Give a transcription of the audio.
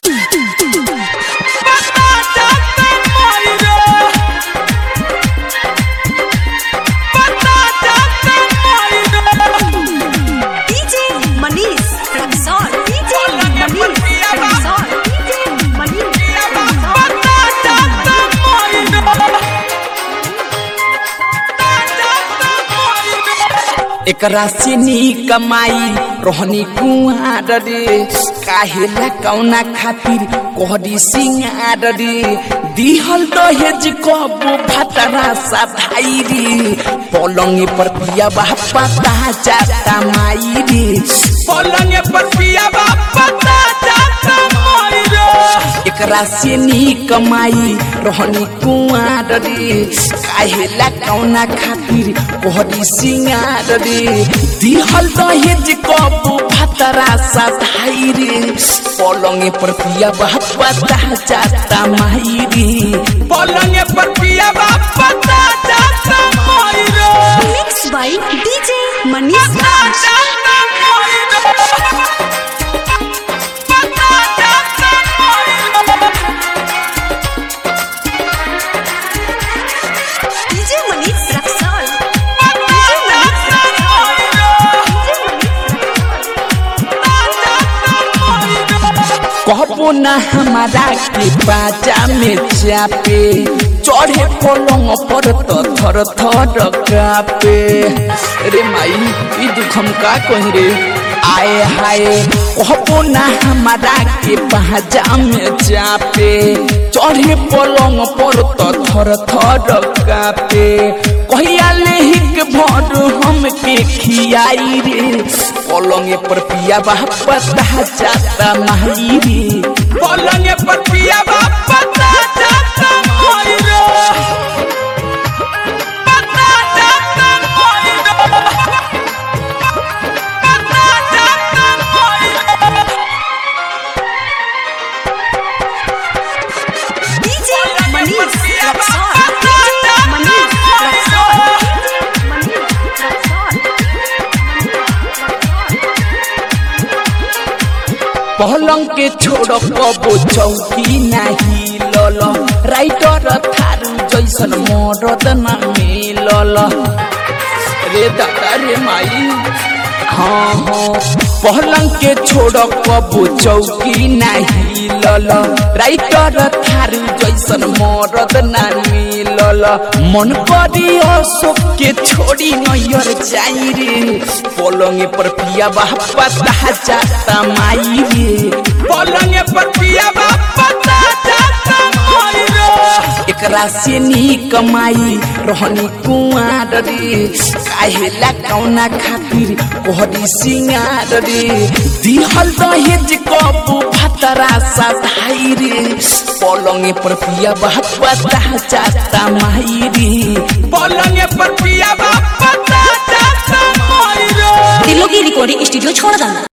DJ Manish Rexall. DJ Manish Rexall. DJ Manish Rexall. एकरा से नी कमाई रोहनी कुआर रे काहेला कौना खातिर कोहरी सिंगार रे दिहल दहेज कब भतरा सा भाई रे पलंग पर पिया बापा जाता माई रे पलंग पर पिया बापा जाता माई रे एकरा से नी कमाई रोहनी कुआर रे काहेला कौना खातिर कोहरी सिंगार रे दिहल दहेज कब भतरा सा भाई रे पलंग पर पिया बापा जाता माई रे पलंग पर पिया बापा जाता माई रे Mixed by DJ Manish Raj. DJ Manish Rexall. DJ Manish Rexall. कहबो ना हमारा के बाजा में चापे चढ़े पलंग पर तो थर थर कापे रे माई ई दुख हम का कही रे आए हाय कहबो ना हमारा के बाजा में चापे चढ़े पलंग पर तो थर थर कापे कहिया लेहिक भर हमके खियाई रे पलंग पर पिया बापा जाता माई रे पलंग पर पिया बापा जाता माई रे DJ Manish Rexall. DJ Manish Rexall. DJ Manish Rexall. पलंग के छोड़ कबो चौकी नाही लल राइटर थारू जैसन मरद न मिलल रे दादा रे माई हाँ हाँ पलंग के छोड़ कबो चौकी नाही लल राइटर थारू जैसन मरद न मिलल मन करी अशोक के छोड़ी नैयर जाई रे पलंग पर पिया बापा जाता माई रे पलंग पर पिया बापा जाता माई रे एकरा से नी कमाई रहनी कुआर रे काहेला कौना खातिर कोहरी सिंगार रे दिहल दहेज कब भतरा सा भाई रे पलंग पर पिया बापा जाता माई रे पलंग पर पिया बापा जाता माई रे दिलों की रिकॉर्डिंग स्टूडियो छोड़ देना